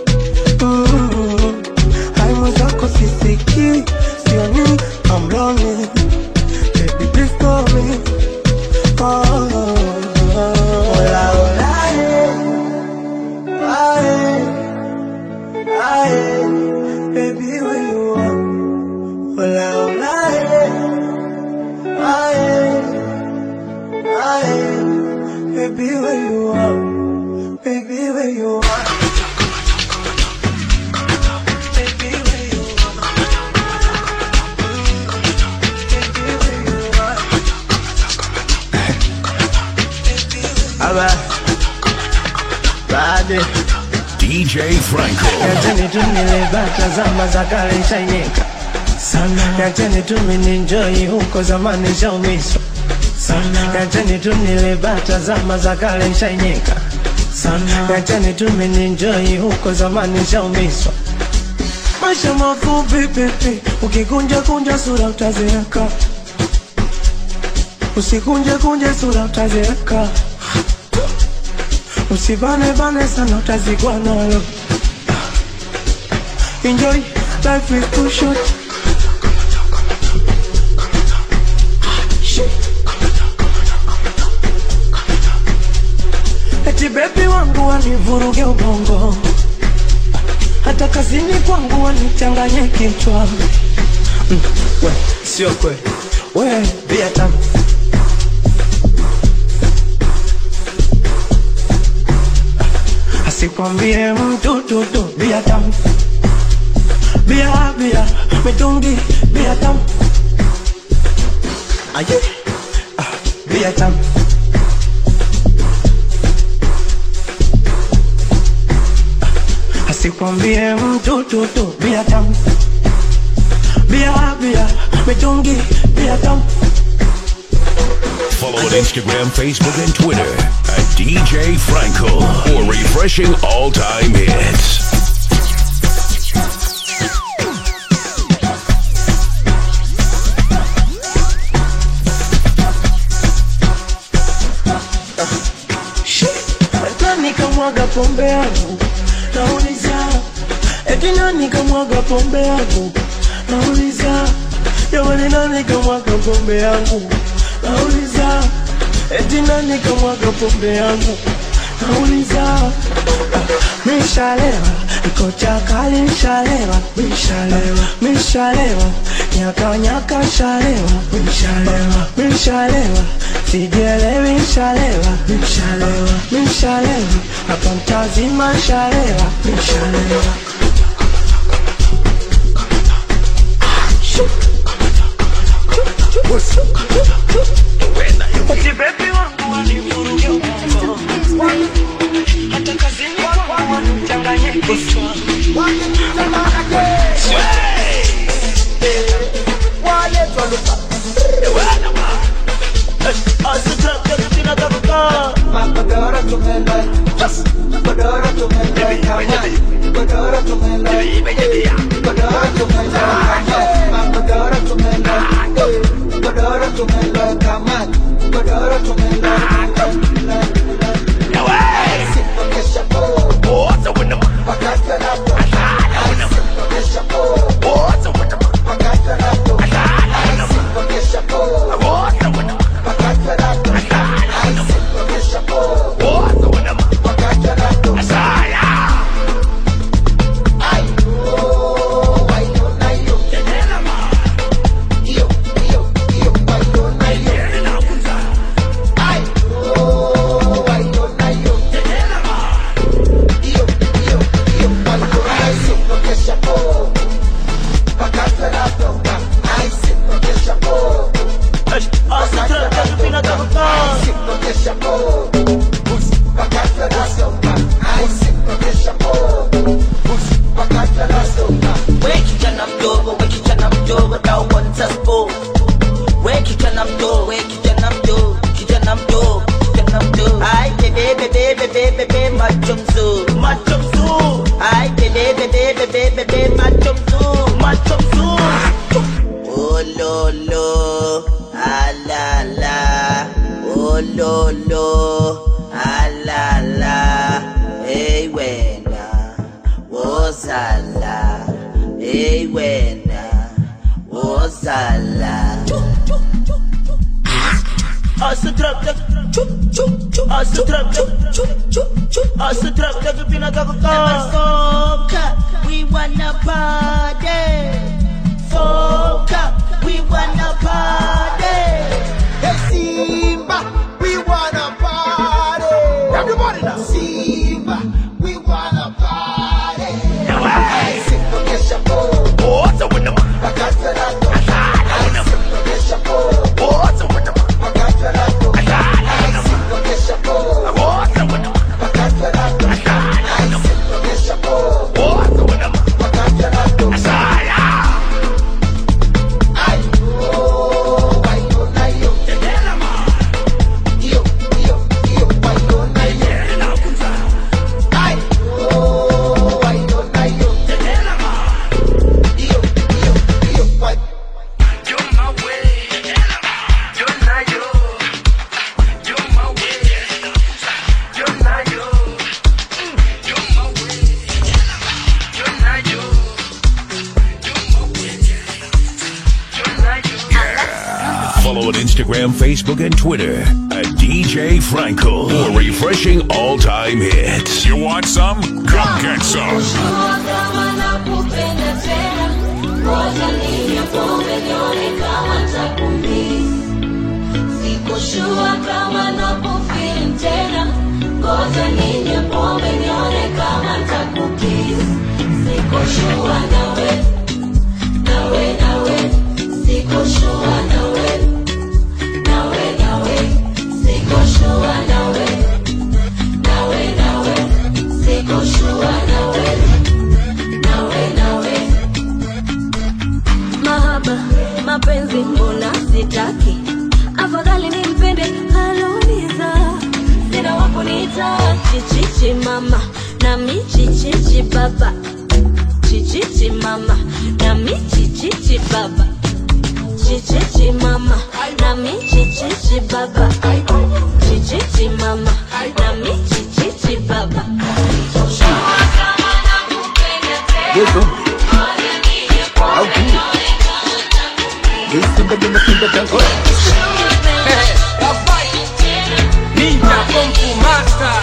mm haimo zako sisiki sioni I'm lonely baby please call me oh, oh, oh. Hola, hola, eh. Aye, aye, baby, where you are? Hola, hola, eh. Aye, aye, baby, where you are? Baby, where you are? Baby, where you Alright. Bade. DJ Franco. Yacheni tu nilibata zama za kale nishainyeka sana. Yacheni tu mininjoi huko zamani nishaumiswa sana. Yacheni tu nilibata zama za kale nishainyeka sana. Yacheni tu mininjoi huko zamani nishaumiswa maisha mafupi pipi, ukikunja kunja sura utazeeka, usikunje kunje sura utazeeka, usibane bane sana utazikwa nalo. Enjoy, life is too short. Eti bebi wangu wanivuruge ubongo hata kazini kwangu wanichanganye kichwa mm, we, sio kweli we bia tamu asikwambie mtu tutu bia tamu bia bia mitungi bia tamu aye ah, bia tamu asikwambie mtu tutu bia tamu bia bia mitungi bia tamu Follow on Instagram, Facebook, and Twitter at DJ Franco for refreshing all time hits. nani kamwaga pombe yangu nauliza eti nani kamwaga pombe yangu nauliza jamani nani kamwaga pombe yangu nauliza eti nani kamwaga pombe yangu nauliza mishalewa iko chakali mishalewa mishalewa mishalewa nyaka nyaka shalewa mishalewa mishalewa sijielewi mishalewa mishalewa mishalewa hapa mtazima shalewa mishalewa Eti baby wangu wanivuruge ubongo. Hata kazini kwangu wanichanganye kichwa. Godoro tumenda, godoro tumenda, godoro macho mzuri Ololo, alala, ololo, alala, hey wena, wozala, hey wena, wozala. Asa trap tak chup chup chup Asa trap tak chup chup chup Asa trap tak pinagkakaka Foka, we wanna party Foka, we wanna party Hey Simba, we wanna party. Everybody now. Simba, we wanna party. Hey, Simba, get your boo. What's up with them? Bakatelato. Simba, get your boo. What's up with them? Bakatelato. Simba, get your boo. What's up with them? Bakatelato. Simba, get your boo. What's up with them? Bakatelato. Ay, oh, ay, oh, ay, oh. Yo, yo, yo, ay, oh, ay, oh. Ay, oh, ay, oh, ay, oh. Yo, yo, yo, ay. Follow on Instagram, Facebook, and Twitter at DJ Frankel for refreshing all time hits. You want some? Come get some. Sikoshua kama nakufeel tena ngoja ninywe pombe nione kama ntakukis sikoshua nawe nawe nawe sikoshua nawe nawe nawe sikoshua nawe nawe nawe sikoshua nawe nawe nawe mahaba mapenzi mbona sitaki afadhali nimpende aloniza sina wakuniita chichichi mama nami chichichi baba chichichi mama nami chichichi baba chichichi mama nami chichichi baba chichichi mama nami chichichi baba Yeso. Au tu. Yeso bado napenda tango. Ninja Kung Fu Master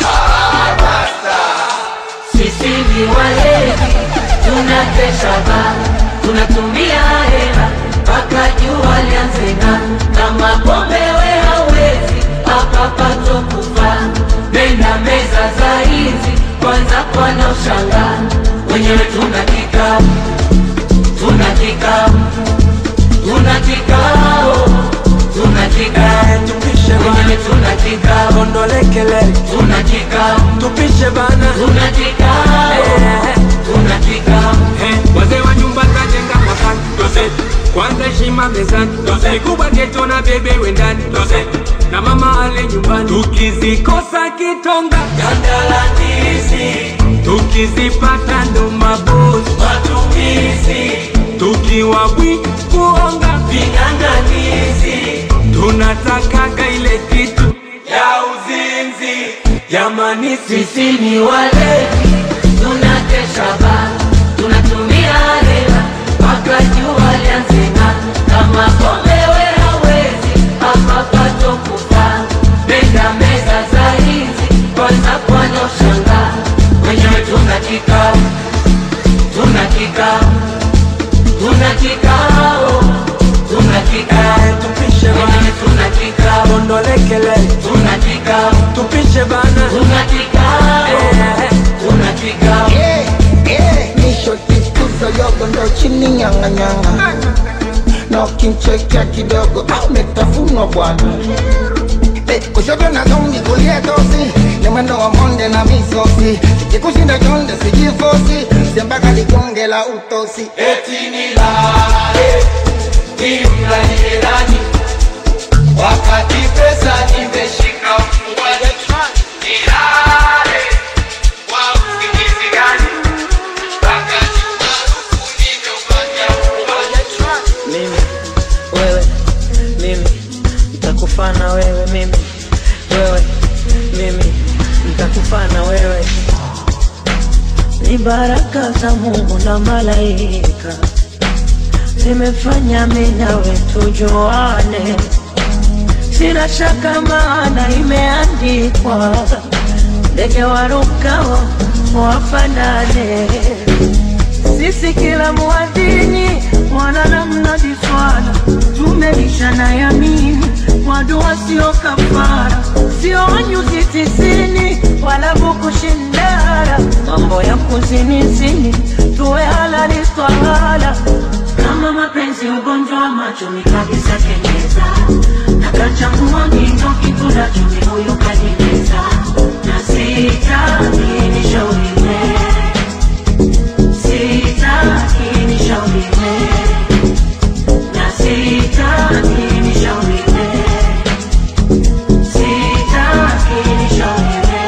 Sisi ni walevi, tunakesha baa, tunatumia hela mpaka jua lianze ng'aa. Kama pombe we hawezi, hapa pato kufa. Nenda meza za hizi, kwanza kwana ushangaa. Wenyewe tuna kikao, tuna kikao, tuna kikao, tuna kikao, tupishe wenyewe tuna kikao, ondolekele, tuna kikao, tupishe bana, tuna kikao, tuna kikao. wazee wa nyumba tajenga mwakani Doze. kwanza heshima mezani mikubwa geto na bebe wendani Doze. na mama ale nyumbani tukizikosa kitonga gandalandizi tukizipata ndo mabosi matumizi tukiwa bwi kuonga ving'ang'anizi tunatakaga ile kitu ya uzinzi jamani Sisi ni walevi, tunakesha baa, tunatumia hela mpaka jua lianze ng'aa. Kama pombe we hawezi, hapa pato kufa. Nenda meza za hizi, kwanza kwana ushangaa. Wenyewe tuna kikao, tuna kikao, tuna kikao, tuna kikao, tupishe wenyewe tuna kikao, ondolekele, tuna kikao, tupishe bana, tuna kikao, tuna kikao. Nisho tikuza yogo ndo chini nyanga nyanga na ukimchekea kidogo ametafunwa bwana Eh, kushoto na zombi kulia tosi ni mwendo wa monde na misosi sikikushinda chonde sijifosi sembaka ligonge la utosi eti nilale nimlalie nani wakati pesa nimeshika mfukoni nilale kwa usingizi gani wakati maarufu baraka za Mungu na malaika zimefanya mimi nawe tujuane, sina shaka maana imeandikwa, ndege warukao wafanane. Sisi kila muadhini mwana namna diswala, tumelishana yamini kwa dua sio kafara, sio nyuzi tisini wala bukushindara, mambo ya kuzinizini tuwe halali swala kama mapenzi ugonjwa wa macho ni kabisa kenyeza nakachangua ngindo kikula chumi huyu kanimeza na sitaki nishauriwe sitaki nishauriwe na sitaki nishauriwe sitaki nishauriwe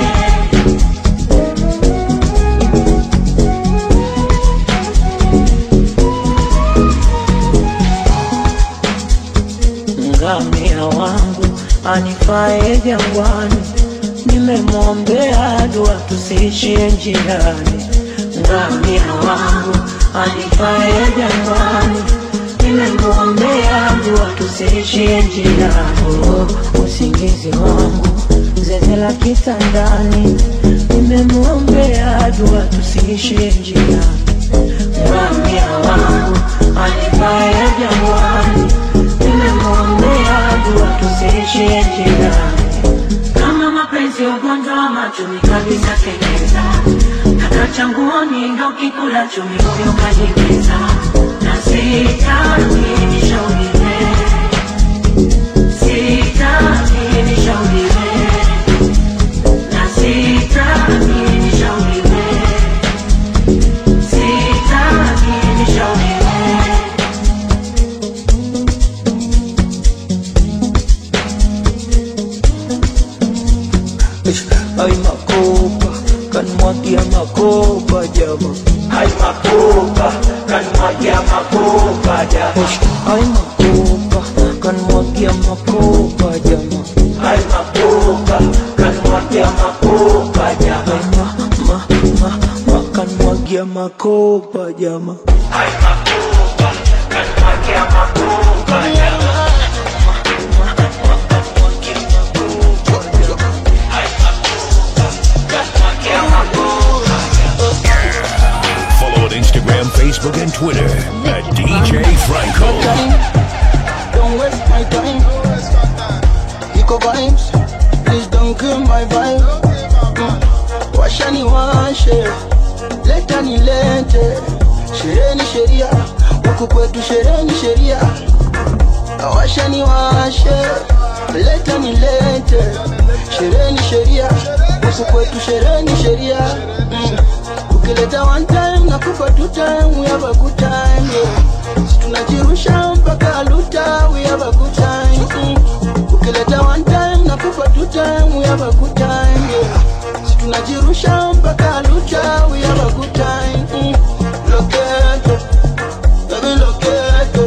ngamia wangu anifae jangwani, nimemwombea dua tusiishie njiani. Ngamia wangu anifae jangwani, nimemwombea dua tusiishie njiani. Oh, usingizi wangu zeze la kitandani, nimemwombea dua tusiishie njiani. Ngamia wangu anifae jangwani nimemwombea dua tusiishie njiani. Kama mapenzi ugonjwa wa macho ni kabisa kenyeza, kaka changuoni ndo kikula chumi huyo kajimeza, na sitaki nishauriwe, sitaki nishauriwe, na sitaki nishauriwe, sitaki nishauriwe. Ay makopa kanmwagia makopa jama Ay makopa kanmwagia makopa jama Ay makopa kanmwagia makopa jama Ay makopa kanmwagia makopa jama ma ma ma kanmwagia makopa jama Ay makopa kanmwagia makopa jama Follow on Instagram, Facebook, and Twitter at DJ Franco. Don't waste my time. Eco vibes, please don't kill my vibe. Mm. Washa ni washe, leta ni lete. Sherehe ni sheria, huku kwetu sherehe ni sheria. Washa ni washe, leta ni lete. Sherehe ni sheria, huku kwetu sherehe ni sheria. Mm. Ukileta one time nakupa two time, we have a good time. Yeah. Si tunajirusha mpaka aluta, we have a good time. Mm. Ukileta one time nakupa two time, we have a good time. Yeah. Si tunajirusha mpaka aluta, we have a good time. Mm. Loketo, baby loketo,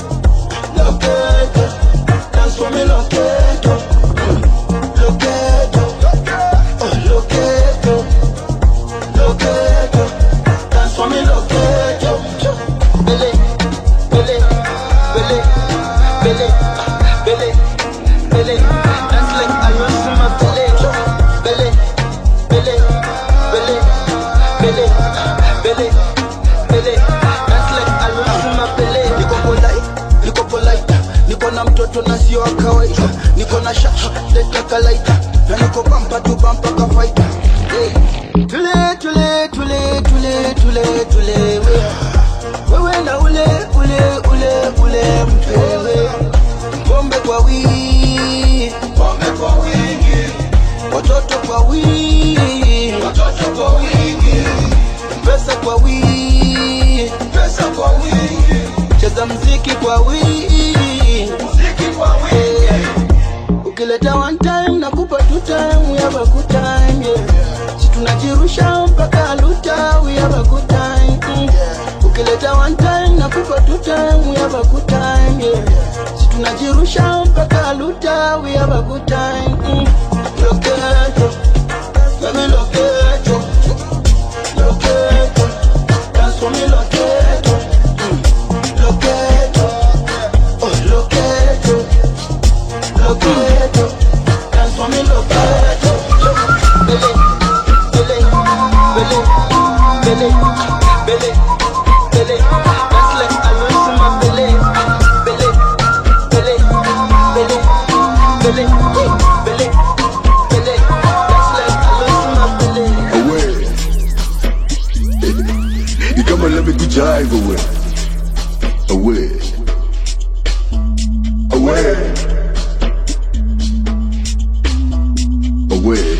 loketo, dance for me loketo, Mm. loketo, oh loketo, loketo, dance for me loketo, bele, bele, bele, bele, ah, bele, bele, dance like I want some of bele, bele, bele, bele, bele, ah, bele, bele, dance like I want some of bele. Niko polite, niko polite, niko na mtoto na sio wa kawaida, niko na sha leta kalaita, na niko bampa tu bampa ka fighter. Hey. Tule tule tule tule tule tule we. Wewe na ule ule ule ule mpewe pombe kwa wingi, pombe kwa wingi, watoto kwa wingi, watoto kwa wingi, pesa kwa wingi, pesa kwa wingi, cheza mziki kwa wingi, mziki kwa wingi. Ukileta one time nakupa two time, we have a good time, yeah. Si tunajirusha mpaka aluta, we have a good time. Mm. Ukileta one time nakupa two time, we have a good time, yeah. Si tunajirusha mpaka aluta, we have a good time. Mm. Loketo, baby loketo, loketo, for me locato, mm, locato, oh locato, locato, dance for me locato. Bele, bele, bele, bele, bele, bele, dance like I want some my bele, bele, bele, bele, bele, bele, bele, dance like I want some my bele. away. You come and let me jive away. Away. Away. Away.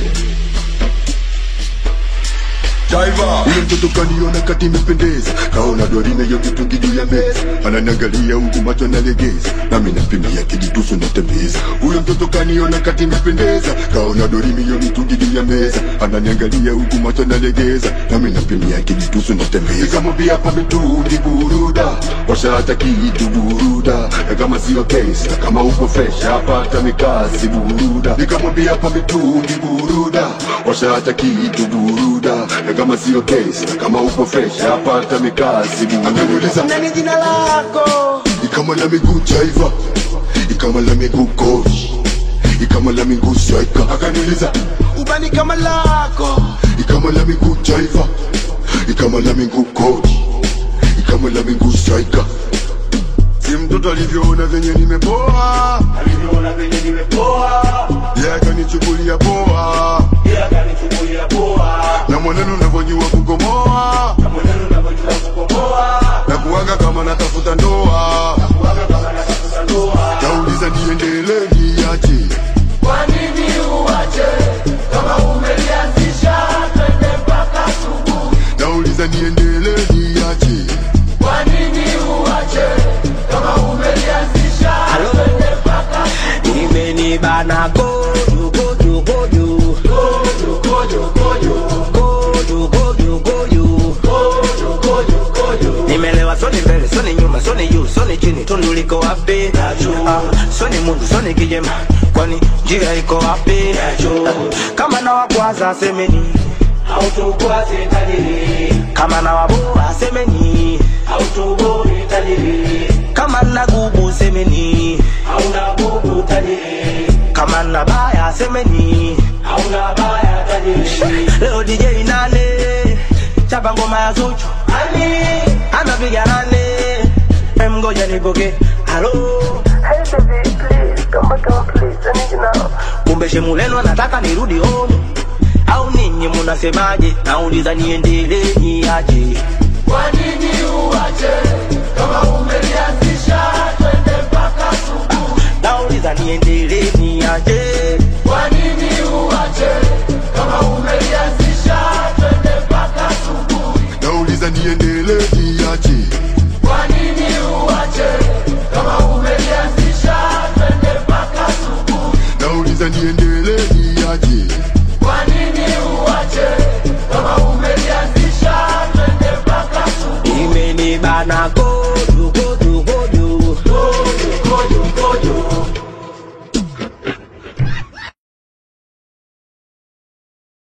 Ule mtoto kaniona kati imependeza, kaona dorina yo kitungi juu ya meza, ananiangalia huku macho analegeza, nami nampimia kijitusu natembeza. Ule mtoto kaniona kati imependeza, kaona dorimi yo mitungi juu ya meza, ananiangalia huku macho analegeza, nami nampimia kijitusu natembeza. Nikamwambia hapa mitungi buruda, washa hata kitu buruda, na kama sio kesi, na kama uko fresh hapa hata mikasi buruda. Nikamwambia hapa mitungi buruda, washa hata kitu buruda, na kama sio kesi, na kama uko fresh hapa hata mikasi buruda. Akaniuliza nani jina lako? ikama la miguu jaiva, ikama la miguu coach, ikama la miguu striker. Akaniuliza Ubani kama lako ikama la miguu jaiva, ikama la miguu coach, ikama la miguu striker. Si mtoto alivyoona venye nimepoa, alivyoona venye nimepoa, yeye akanichukulia poa, yeye akanichukulia poa, na mwenendo unavyojua kukomoa, na mwenendo unavyojua kukomoa, na kuwaga kama natafuta ndoa, na kuwaga kama natafuta ndoa, nauliza niendelee niaje? Kwa nini uache kama umelianzisha twende mpaka asubuhi? Nauliza niendelee niaje? Kwa nini uache kama umelianzisha twende mpaka imenibana gojo gojo gojo gojo gojo gojo gojo gojo gojo gojo gojo gojo nimelewa soni mbele soni nyuma soni juu soni chini tundu liko wapi Ah, soni mundu soni kijema kwani njia iko wapi Ah, kama na wakwaza semeni hautukwaze tajiri kama na waboa semeni hautuboi tajiri kama na gubu semeni hauna bubu tajiri kama na baya semeni hauna baya tajiri leo DJ nane chapa ngoma ya Zuchu ani anapiga nane Em, ngoja nipoke halo Hey baby, please, come back home please, I need you now. kumbe shemuleno anataka nirudi home au ninyi munasemaje nauliza niendelee niaje Kwa nini uache kama umelianzisha twende mpaka asubuhi? nauliza niendelee niaje Kwa nini uache kama umelianzisha twende mpaka asubuhi? Nauliza niendelee niaje? Kwa nini uache kama umelianzisha twende mpaka asubuhi? Nauliza niendelee niaje? Kwa nini uache kama umelianzisha twende mpaka asubuhi? imenibana go